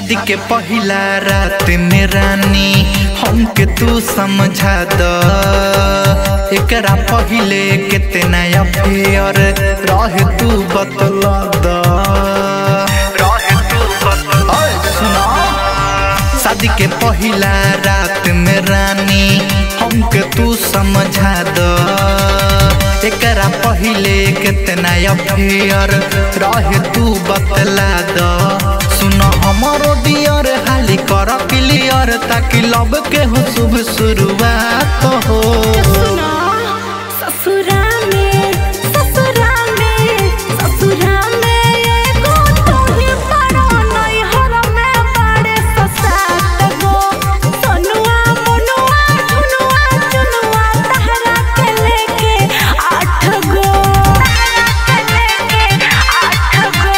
शादी के पहिला रात में रानी हमके तू समझा द एकरा पहिले कितना अफेयर रहे तू बतला द रहे तू बतला सुना शादी के पहिला रात में रानी हमके तू समझा द एकरा पहिले कितना अफेयर रहे तू बतला द सुन हमरो डियर हाली कर क्लियर ताकि लब के हो शुभ शुरुआत हो सुना ससुरा में ससुरा में ससुरा में एगो तू ही बड़ा नैहर में बड़े ससात गो सोनुआ मनुआ झुनुआ चुनुआ तहरा के लेके आठ गो तहरा के लेके आठ गो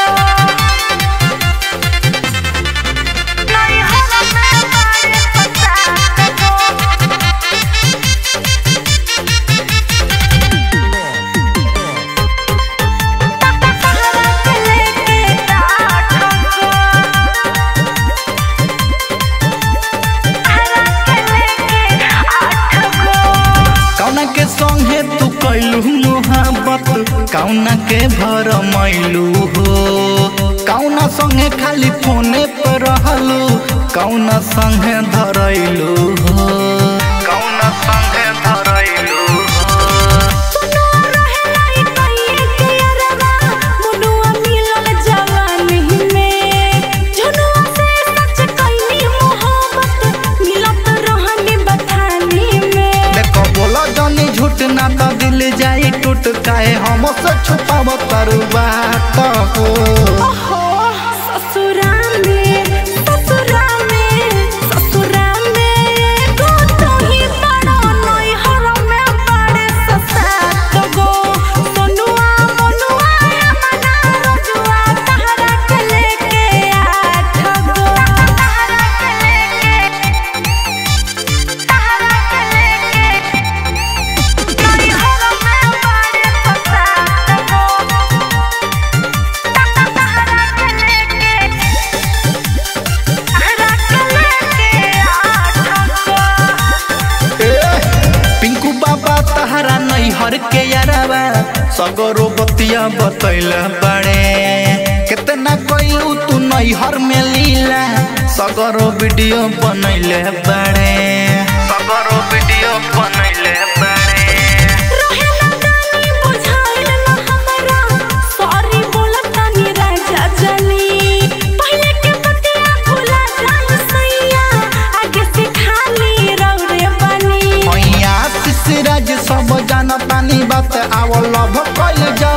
नैहर में बड़े ससात गो कौना के संगे तू कैलू मोहब्बत कौना के भर मैलू हो कौना संगे खाली फोने पर रहलू कौना संगे धरैलू हो कौना संगे धरैलू हो देखो बोला जानी झूठ ना तो दिल जाई टूट काहे हमसे छुपाव तारू बात हो पिंकू बाबा तहरा नैहर के यारावा सगरो बतिया बतैला बड़े कितना कइलू तू नैहर में लीला सगरो वीडियो बनैले बड़े सगरो वीडियो बनैले बड़े मैया शिशराज सब जानतानी बात आवल लभ कइल जा